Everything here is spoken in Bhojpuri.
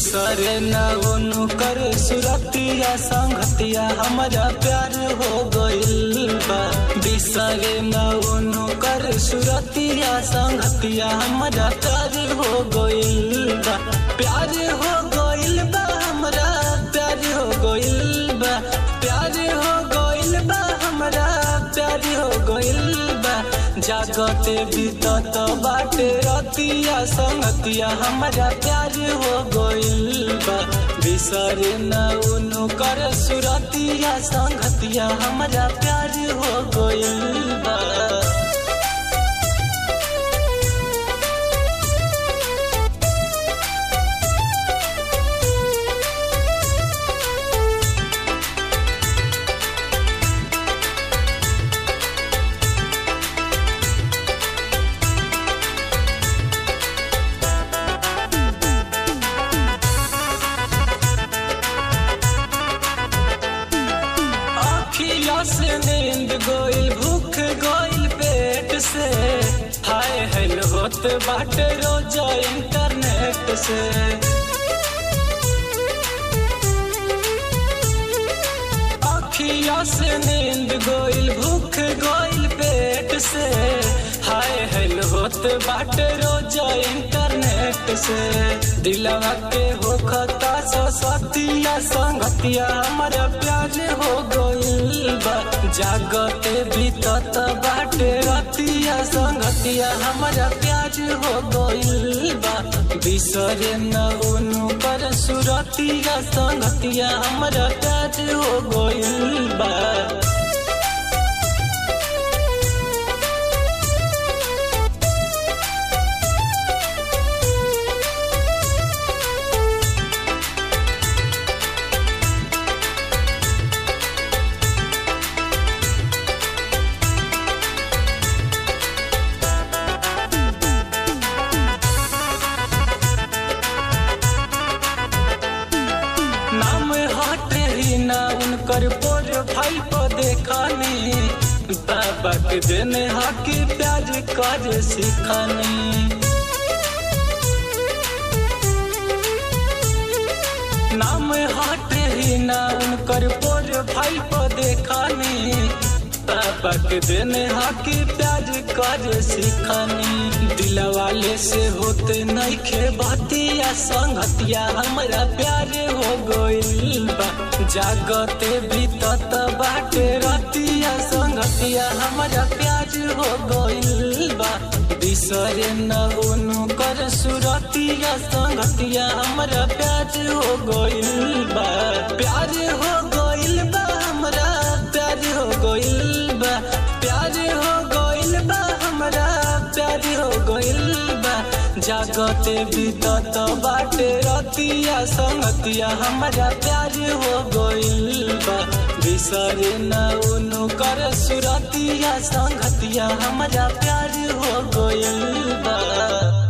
बिसरे न उनु कर सुरतिया संगतिया हमारा प्यार हो गइल बा बिसरे न उनु कर सुरतिया संगतिया हमारा प्यार हो गइल बा प्यार हो गइल बा हमरा प्यार हो गइल बा प्यार हो गइल बा हमरा प्यार हो गइल बा जागते बीतत बाटे रतिया संगतिया हमारा प्यार हो गइल बा बिसरे न उनु कर सुरतिया संगतिया हमारा प्यार हो गइल बा अखिया से नींद गोइल भूख गोइल पेट से हाय हेल होत बाटे रोज इंटरनेट से अखिया से नींद गोइल भूख गोइल पेट से हाय हेल होत बाटे रोज इंटरनेट से दिलवा के होखता सतिया संगतिया हमारा प्यार हो गइल बा जागते बीतत बाटे रतिया संगतिया हमारा प्यार हो गइल बा बिसरे न उनु कर सुरतिया संगतिया हमारा प्यार हो गइल बा नाम हटे ही ना उनकर प्रोफाइल पर देखानी बाबा के देने हाकी प्याज कर सिखानी नाम हटे ही ना उनकर प्रोफाइल पर देखानी बाबा के देने हाकी प्याज कर सिखानी दिलवाले से होते नहीं खे बतिया संगतिया हमारा प्यार हो गइल बा जागते बीतत बाटे रतिया संगतिया हमारा प्यार हो गइल बा बिसरे न उनु कर सुरतिया संगतिया हमारा प्यार हो गइल बा प्यार हो गइल बा हमरा प्यार हो गइल बा प्यार हो गइल बा हमरा प्यार हो गइल बा जागते बीतत बाटे रतिया संगतिया हमारा प्यार हो गइल बा बिसरे न उनु कर सुरतिया संगतिया हमारा प्यार हो गइल बा